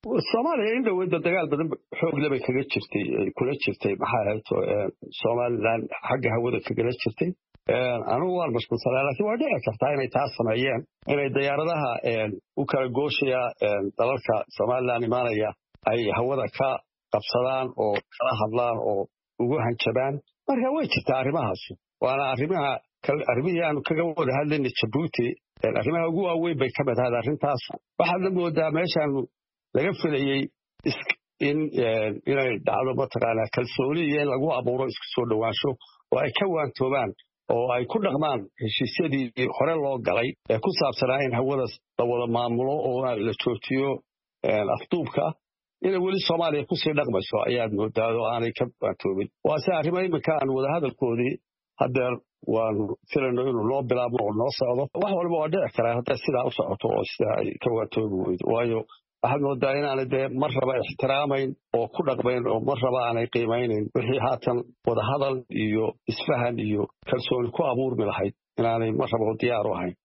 soomaaliya in dhoweyda dagaal badan xoogle bay kaga jirtay kula jirtay maxaa ahayto somalilan xagga hawada kagala jirtay anugu waan mashquulsanaa laakiin waa dhici kartaa inay taas sameeyeen inay diyaaradaha u kala gooshaya dalalka somalilan imaanaya ay hawada ka qabsadaan oo kala hadlaan oo ugu hanjabaan marka way jirtaa arrimahaasi waana arrimaha arrimihii aanu kaga wada hadlayna jabuuti arrimaha ugu waaweyn bay ka mid ahayd arrintaas waxaadna moodaa meeshaanu laga filayey inay dhacdo mataqaanaa kalsooni iyo in lagu abuuro isku soo dhowaansho oo ay ka waantoobaan oo ay ku dhaqmaan heshiisyadii hore loo galay ee ku saabsanaa in hawada la wada maamulo oo la joojiyo afduubka inay weli soomaaliya kusii dhaqmayso ayaad moodaa oo aanay ka waantoobin waase arrimo iminka aan wadahadalkoodii haddeer waanu filayno inuu noo bilaabmo oo noo socdo wax walba waa dhici karaa hadday sidaa u socoto oo sidaa ay ka waantoobi weydo waayo waxaad moodaa inaanay dee mar raba ixtiraamayn oo ku dhaqmayn oo mar raba aanay qiimaynayn wixii haatan wadahadal iyo isfahan iyo kalsooni ku abuurmi lahayd inaanay mar raba diyaar u ahayn